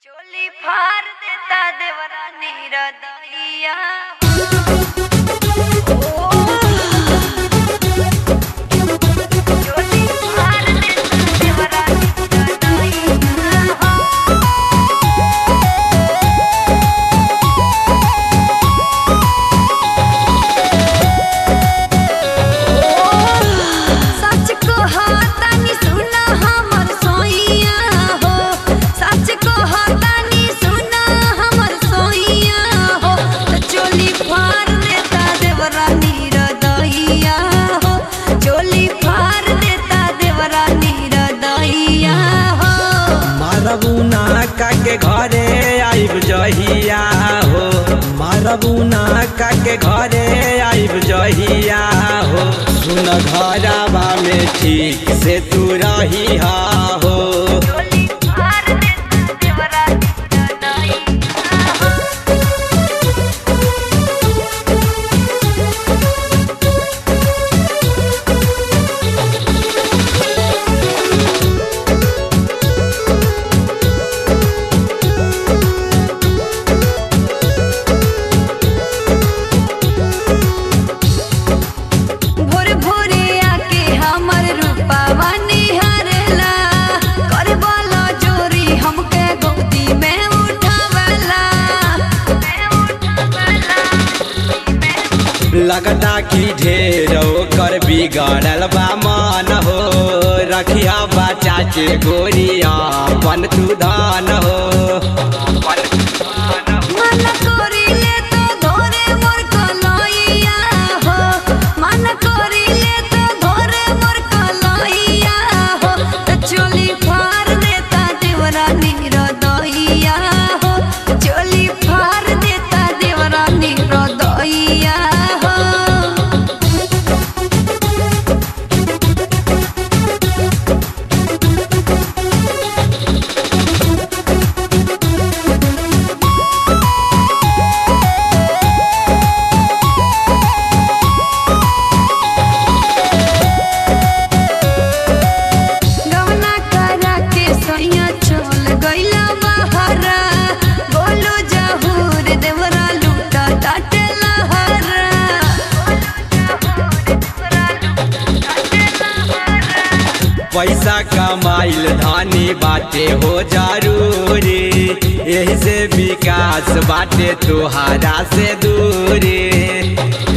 चोली फार देता देवरा नीरदैया चोली फार देता देवरा नीरदैया सच को हाथानी सुना हमर सोइया हो सच को हाथानी सुना हमर सोइया हो तो चोली फार देता देवरा नीरदैया हो चोली फार देता देवरा नीरदैया हो मारबुना के घरे आइब जहिया हो मारबुना के घरे आइब जहिया हो सुन घरवा में ठीक से तू रही हो चोली फार देता देवरा नीरदैया हो भोर भोरे आके हमर रूपावा निहारेला कर वाला चोरी हमके गोदी में उठावेला लगता कि ढेर कर बिगड़ल बा मन हो रखिया बचा के गोरिया पन तू धान हो मन करिले तो धोरे मोर कलैया हो मन करिले तो धोरे मोर कलैया हो तो चोली फार देता देवरा नीरदैया हो चोली फार देता देवरा नीरदैया हो गवना करा के सैया चल गइला बहरा बोलो जहूर देवरा लूटा टाटे लहरा पैसा कमाइल धानी बाटे हो जरूरी यही से विकास बाटे तुहारा से दूरी